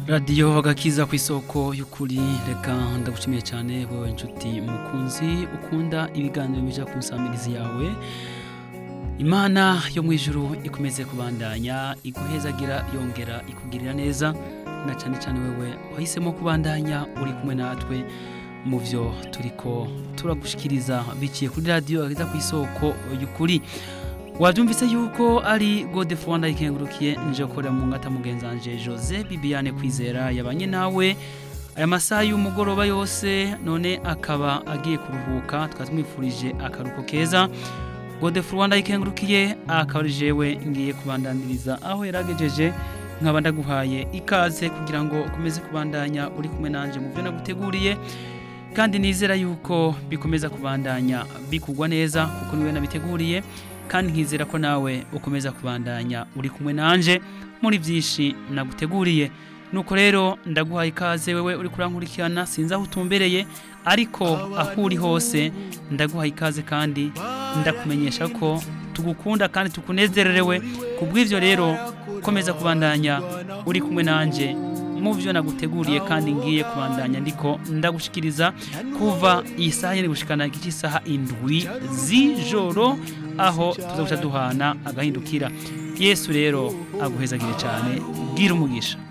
radiyo agakiza ku isoko y'ukuri reka ndagushimiye cyane wowe inshuti mukunzi ukunda ibiganiro bija ku nsamirizi yawe imana yo mu ijuru ikomeze kubandanya iguhezagira yongera ikugirira neza na cyane cyane wewe wahisemo kubandanya uri kumwe natwe mu byo turiko turagushikiriza biciye kuri radiyo agakiza ku isoko y'ukuri wabyumvise yuko ari gode fuwanda ikengurukiye nje gukorera mu ngata mugenzanje jose bibiane kwizera yabanye nawe aya masaha y'umugoroba yose none akaba agiye kuruhuka tukaba tumwifurije akaruhuko keza gode fuwanda ikengurukiye akaba ari jewe ngiye kubandaniriza aho yaragejeje nkaba ndaguhaye ikaze kugira ngo ukomeze kubandanya uri kumwe nanje mu byo naguteguriye kandi nizera yuko bikomeza kubandanya bikugwa neza kuko niwe nabiteguriye kandi nkizera ko nawe ukomeza kubandanya uri kumwe nanje muri byinshi naguteguriye nuko rero ndaguhaye ikaze wewe uri kurankurikirana sinzi aho utumbereye ariko aho uri hose ndaguhaye ikaze kandi ndakumenyesha ko tugukunda kandi tukunezererewe ku bw'ibyo rero komeza kubandanya uri kumwe nanje mu byo naguteguriye kandi ngiye kubandanya ndiko ndagushikiriza kuva iyi saha yari gushikana iki saha indwi z'ijoro aho tuzaguca duhana agahindukira yesu rero aguhezagire cyane bwira umugisha